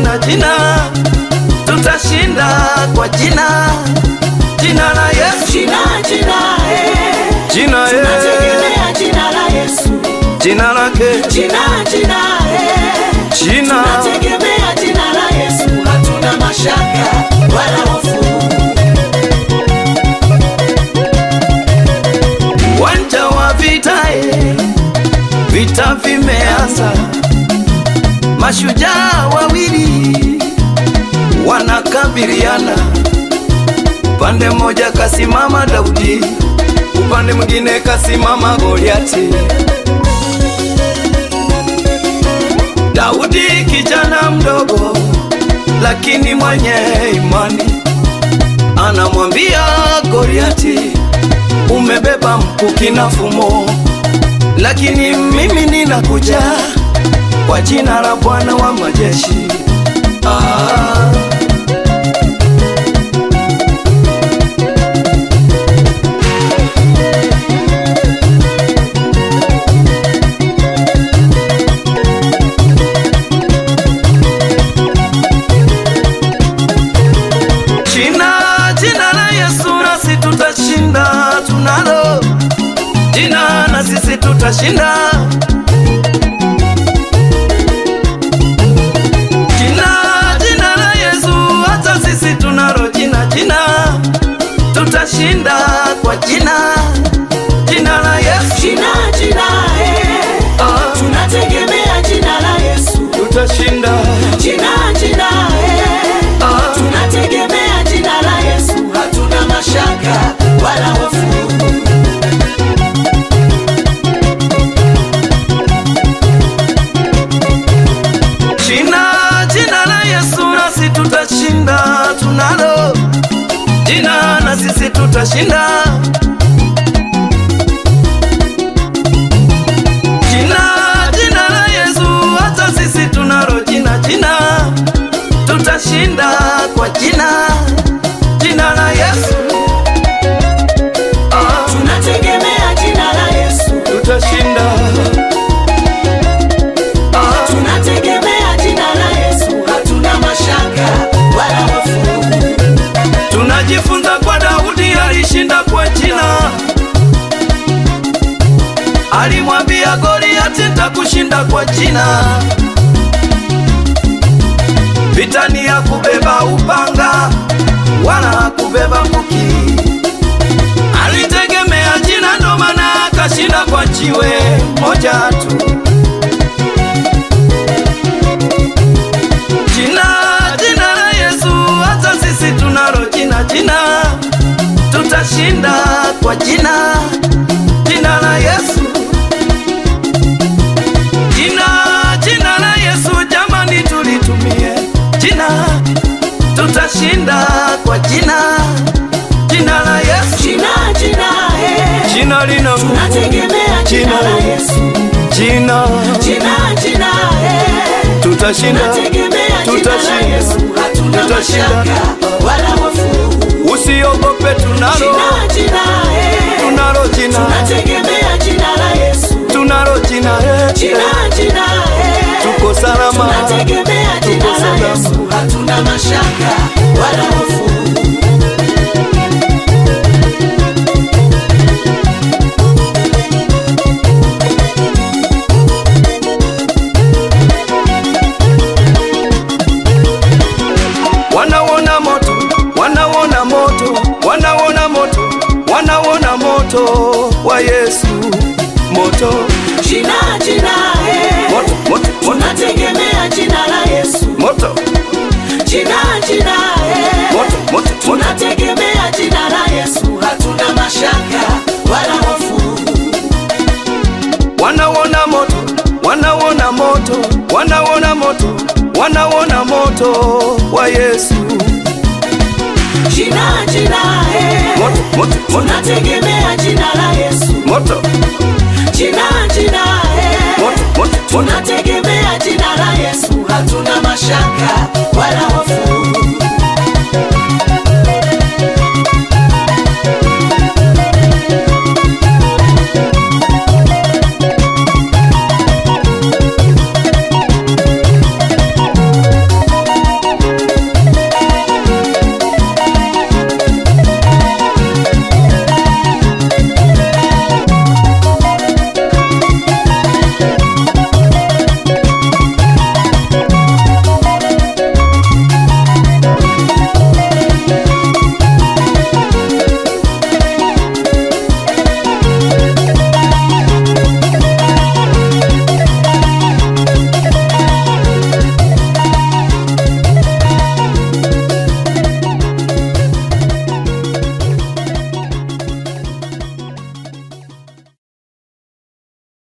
jina jina, tutashinda kwa jina jina la Yesu, Jina, jina, eh. jina eh, Tunategemea jina la Yesu. jina lake Jina, jina, eh. jina Tunategemea jina la Yesu. Hatuna mashaka wala hofu. uwanja wa vita eh, vita vimeanza, mashujaa wawili wanakabiliana, upande mmoja kasimama Daudi, upande mwingine kasimama Goliati. Daudi kijana mdogo, lakini mwenye imani, anamwambia Goliati, umebeba mkuki na fumo, lakini mimi ninakuja kwa jina la Bwana wa majeshi. Ah. Jina, jina la Yesu nasi tutashinda, tunalo jina na sisi tutashinda. Jina, jina la Yesu, hata sisi tunalo jina, jina tutashinda kwa jina, jina la Yesu Jina, jina, eh. ah, Tunategemea jina la Yesu. tutashinda Jina, jina, eh. ah, Tunategemea jina la Yesu. Hatuna mashaka wala hofu. Jina, jina la Yesu nasi tutashinda, tunalo jina na sisi tutashinda. Jina, jina la Yesu, hata sisi tunalo jina, jina tutashinda kwa jina, jina la Yesu ah, Tunategemea jina la Yesu. tutashinda ah, Tunategemea jina la Yesu. Hatuna mashaka wala hofu. Tunajifunza kwa Daudi alishinda kwa jina, alimwambia Goliati nitakushinda kwa jina. Vita ni ya kubeba upanga wala kubeba mkuki, alitegemea jina, ndo maana akashinda kwa jiwe moja tu. Jina, jina la Yesu, hata sisi tunalo jina, jina tutashinda kwa jina, jina la Yesu. Jina, jina la Yesu, jamani, tulitumie jina, tutashinda kwa jina, jina la Yesu. Jina, jina, eh. Jina lina nguvu, Tunategemea jina la Yesu. jina Jina, jina, eh. tutashinda, Tunategemea jina la tutashinda, Yesu. Hatuna tutashinda. mashaka wala hofu. Usiogope, tunalo Jina, jina, eh. tunalo jina, Tunategemea jina la Yesu. tunalo jina, eh, Jina, jina, eh. tuko salama, Tunategemea jina tuko la salama. Yesu. Hatuna mashaka wala hofu. Wanauona moto, wanauona moto, wanauona moto, wanauona moto wa Yesu, moto, Jina, jina, eh. moto, moto, moto, Tunategemea jina la Yesu. moto, Jina, jina, eh. moto, moto, moto. Tunategemea jina la Yesu. Hatuna mashaka wala hofu. Wanauona moto, wanauona moto, wanauona moto, wanauona moto wa Yesu, Jina, jina, eh. moto, moto, moto, Tunategemea jina la Yesu. moto, Jina, jina, eh. moto, moto, moto. Tunategemea jina la Yesu. Hatuna mashaka wala